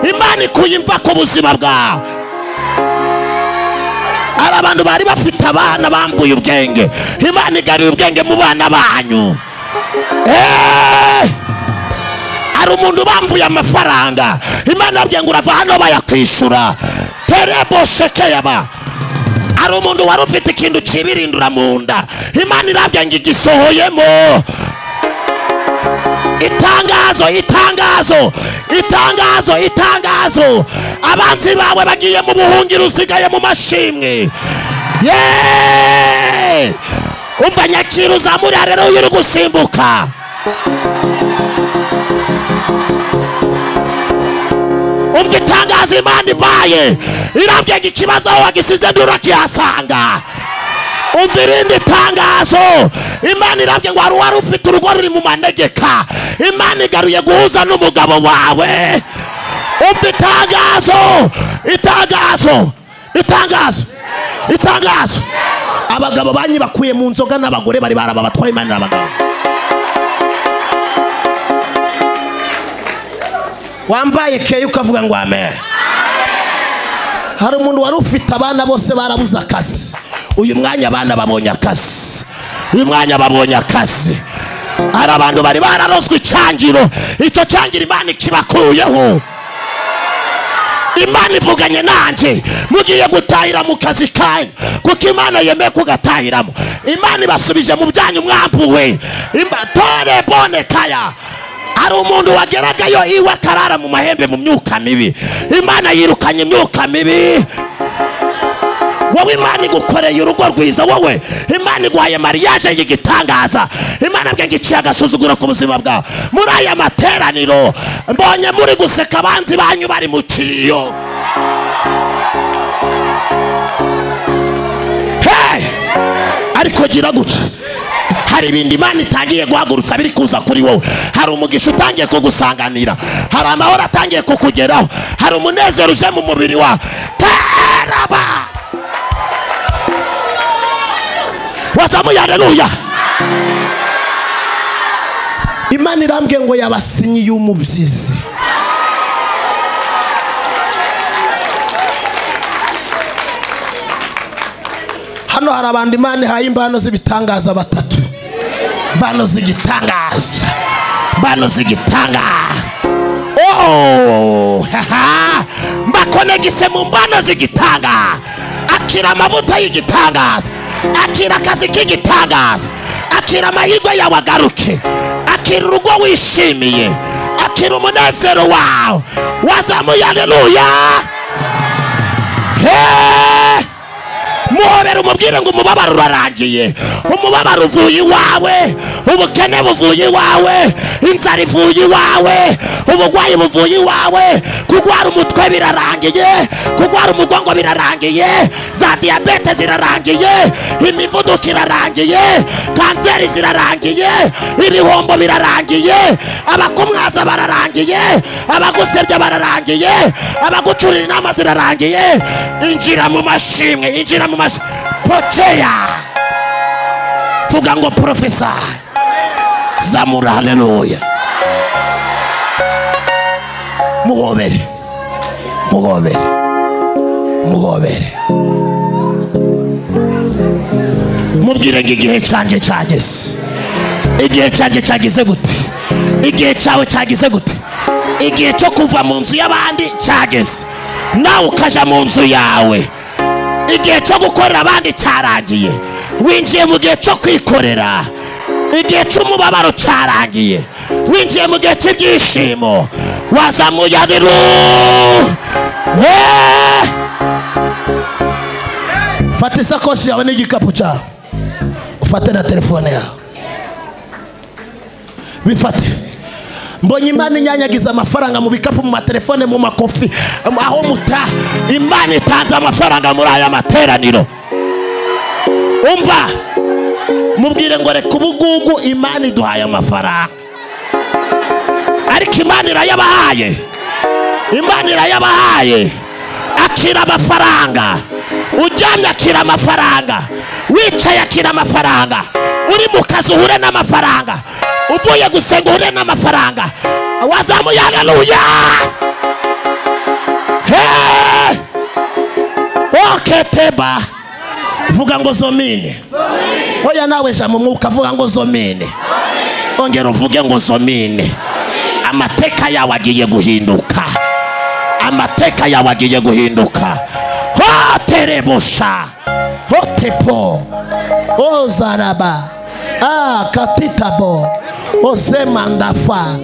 imana ikuye imva ku buzima bwawe hari abantu bari bafite abana bambuye ubwenge imana igaruye ubwenge mu bana banyu eeeeh hari umuntu bambuye amafaranga imana yabwiye ngo urava hano bayakwishyura terebo shekeyaba hari umuntu wari ufite ikintu kibirindura mu nda imana irabwiye ngo igisohoyemo itangazo itangazo itangazo itangazo abanzi bawe bagiye mu buhungiro usigaye mu mashimwe yeee umva nyakira uzamurira rero uri gusimbuka umva itangazo imana ibaye irambye ikibazo aho wagisize nturakihasanga umva irindi tangazo imana irambye ngo hari uwari ufite urugo ruri mu manegeka imana igaruye guhuza n'umugabo wawe umva itangazo itangazo itangazo itangazo abagabo banyibakuye mu nzoga n'abagore bari baraba batwaye imana n'abagabo wambaye keya ukavuga ngo amen hari umuntu wari ufite abana bose barabuze akazi uyu mwanya abana babonye akazi uyu mwanya babonye akazi hari abantu bari bararozwe icyangiro icyo cyangiro imana ikibakuyeho imana ivuganye nanjye mugiye gutahira mu kazi kanyu kuko imana yemeye kugatahiramo imana ibasubije mu byanyu mwambuwe tore bone kaya hari umuntu wageragayo iwe akarara mu mahembe mu myuka mibi imana yirukanye imyuka mibi wowe imana igukoreye urugo rwiza wowe imana iguhaye mariyaje y'igitangaza imana bwe iciye agasuzuguro ku buzima bwawe muri aya materaniro mbonye muri guseka abanzi banyu bari mu kiriyo hey! ariko gira gutya hari ibintu imana itangiye guhagurutsa biri kuza kuri wowe hari umugisha utangiye kugusanganira hari amahoro atangiye kukugeraho hari umunezero uje mu mubiri wawe teraba wazamuye areruya imana irambwiye ngo yabasinyiye umubyizi hano hari abantu imana ihaye imbano z'ibitangaza batatu bano z'igitangaza bano z'igitangaza mbakonegise mu mbano z'igitangaza akira amavuta y'igitangaza akira akazi k'igitangaza akira amahirwe yawe agaruke akira urugo wishimiye akira umunezero wawe wazamuye aleluya heee muhobera umubwire ngo umubabaro urarangiye umubabaro uvuye iwawe ubukene buvuye iwawe inzara ivuye iwawe uburwayi buvuye iwawe kurwara umutwe birarangiye kurwara umugongo birarangiye za diyabete zirarangiye imivuduko irarangiye kanseri zirarangiye ibihombo birarangiye abakumwaza bararangiye abagusebya bararangiye abagucurira inama zirarangiye injira mu mashimwe injira mu mashimwe pokeya vuga ngo porofesa zamura haleluya muhobere muhobere muhobere mubwire ngo igihe cyanjye cyageze igihe cyanjye cyageze gute igihe cyawe cyageze gute igihe cyo kuva mu nzu y'abandi cyageze nawe ukajya mu nzu yawe igihe cyo gukorera abandi cyarangiye winjiye mu gihe cyo kwikorera igihe cy'umubabaro cyarangiye winjiye mu gihe cy'ibyishimo wazamuye arero fata isakoshi yawe n'igikapu cyawe ufate na telefone yawe bifate mbonye imana inyanyagiza amafaranga mu bikapu mu matelefone mu makofi aho muta imana itanze amafaranga muri aya materaniro umva mubwire ngo reka ubugugu imana iduhaye amafaranga ariko imana irayabahaye imana irayabahaye akira amafaranga uryamye akira amafaranga wicaye akira amafaranga uri mu kazi uhure n'amafaranga uvuye gusenga uhure n'amafaranga wazamuye haleluya seba vuga ngo zomine oya nawe jya mu mwuka vuga ngo zomine ongera uvuge ngo zomine amateka yawe agiye guhinduka amateka yawe agiye guhinduka hoterebusha hotepo ozaraba ah, katitabo ozemandafa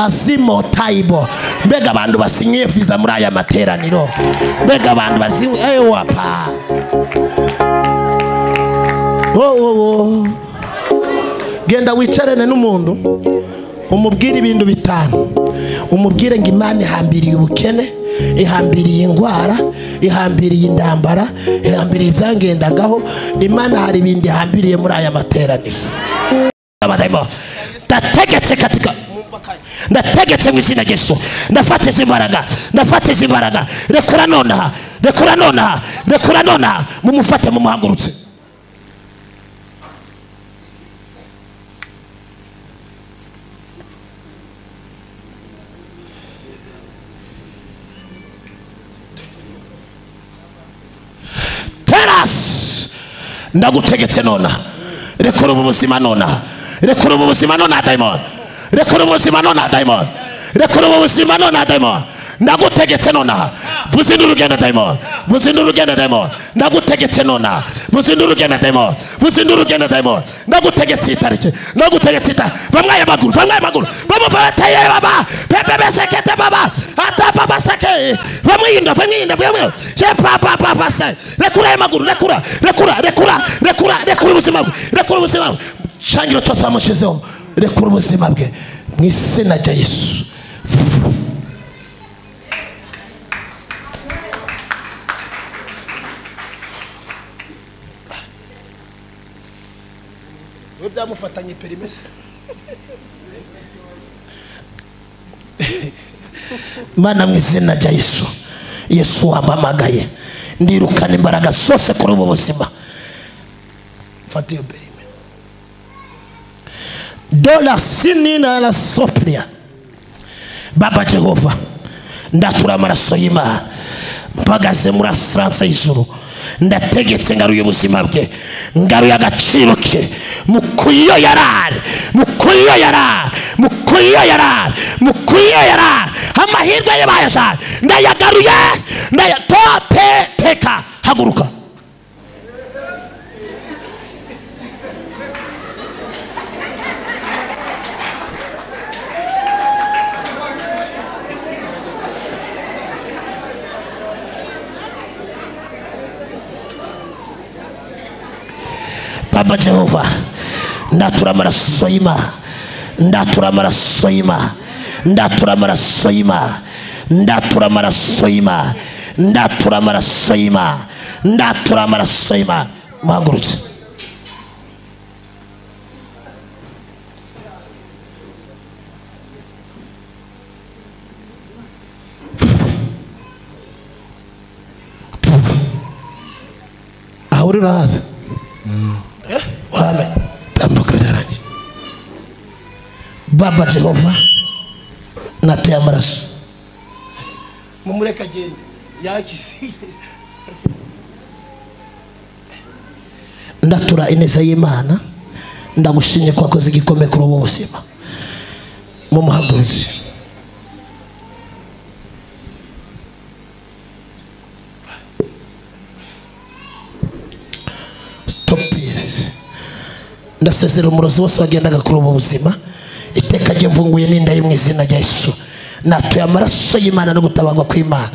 azimo tayibo mbega abantu basinyiye viza muri aya materaniro mbega abantu baziwe ewapa wowowo genda wicarane n'umuntu umubwire ibintu bitanu umubwire ngo imana ihambiriye ubukene ihambiriye indwara ihambiriye intambara ihambiriye ibyangendagaho imana hari ibindi ihambiriye muri aya materaniro abadayimoni ndategetse katika ndategetse mu izina ry'esu ndafata izi mbaraga ndafata izi mbaraga rekura nonaha rekura nonaha rekura nonaha mumufate mumuhagurutse terasi ndagutegetse nonaha rekura ubu buzima nonaha rekura ubu buzima nonaha dayimoni rekura ubu buzima nonaha dayimoni rekura ubu buzima nonaha dayimoni ndagutegetse nonaha vuza indi urugendo dayimoni vuza indi urugendo dayimoni ndagutegetse nonaha vuza indi urugendo dayimoni vuza indi urugendo dayimoni ndagutegetse iyi tariki ndagutegetse iyi tariki bamwe aya maguru bamwe aya maguru bamuvateye baba pepe besekete baba ata baba seke bamwirinda bamwirinda bamwirinda je papa papa se rekura aya maguru rekura rekura rekura rekura rekura ubuzima bwe rekura ubuzima bwe shangiro cyose wamushyizeho rekura ubuzima bwe mu izina rya yesu we byamufatanye perimese mana mu izina rya yesu yesu wampamagaye ndirukana imbaraga zose kuri ubu buzima mfata iyo perime dola sinina la sopria baba jehova ndatura amaraso y'imana mpagaze muri asiranse y'ijuru ndategetse ngaruye ubuzima bwe ngaruye agaciro ke mukuyo yarari mukuyo yarari mukuyo yarari mukuyo yarari amahirwe ye bayashaka ndayagaruye ndayatope teka haguruka baba jehova ndatura amaraso y'imana ndatura amaraso y'imana ndatura amaraso y'imana ndatura amaraso y'imana ndatura amaraso y'imana ndatura amaraso y'imana muhagurutse aho uri urahaza wame tambuka byarangiye baba jehova nateye amaraso mumureke agende yakize ndatura ineza y'imana ndagushimye ko wakoze igikomeye kuri ubu buzima mumuhaguruze topiyesi ndasezera umurozi wose wagendaga kuri ubu buzima iteka rye mvunguye n'inda ye mu izina rya yesu natuye amaraso y'imana no gutabarwa kw'imana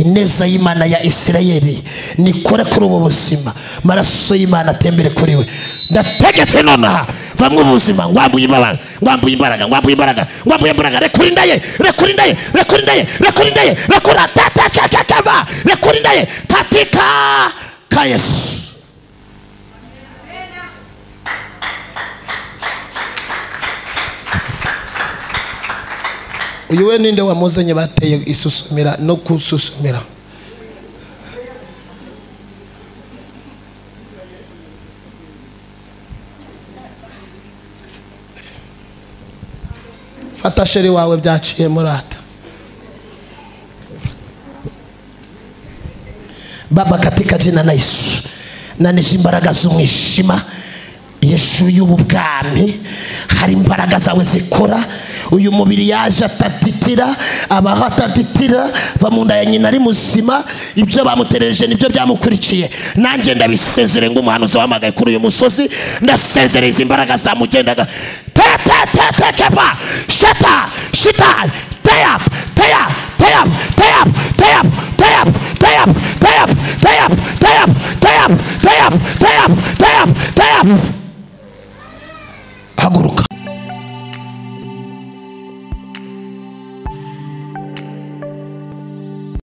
ineza y'imana ya isirayeli nikore kuri ubu buzima amaraso y'imana atembere kuri we ndategetse nonaha vamwe mu buzima ngwambuye imbaraga ngwambuye imbaraga ngwambuye imbaraga ngwambuye imbaraga rekura inda ye rekura inda ye rekura inda ye rekura inda ye rekura tatakakakava rekura inda ye katika ka yesu uyu we ninde wamuzanye bateye isusumira no kususumira fata sheri wawe byaciye murata baba katika jina la yesu nanije imbaraga z'umwijima yesu y'ubu bwami hari imbaraga zawe zikora uyu mubiri yaje atatitira abaho atatitira va mu nda ya nyina ari muzima ibyo bamuterereje nibyo byamukurikiye nanjye ndabisezere nk'umuhanuzi wahamagaye kuri uyu musozi ndasezereye izi imbaraga zamugendaga tetetetekeba sheta shita teyap teyap teyap teyap teyap teyap teyap teyap teyap teyap teyap teyap teyap teyap teyap haguruka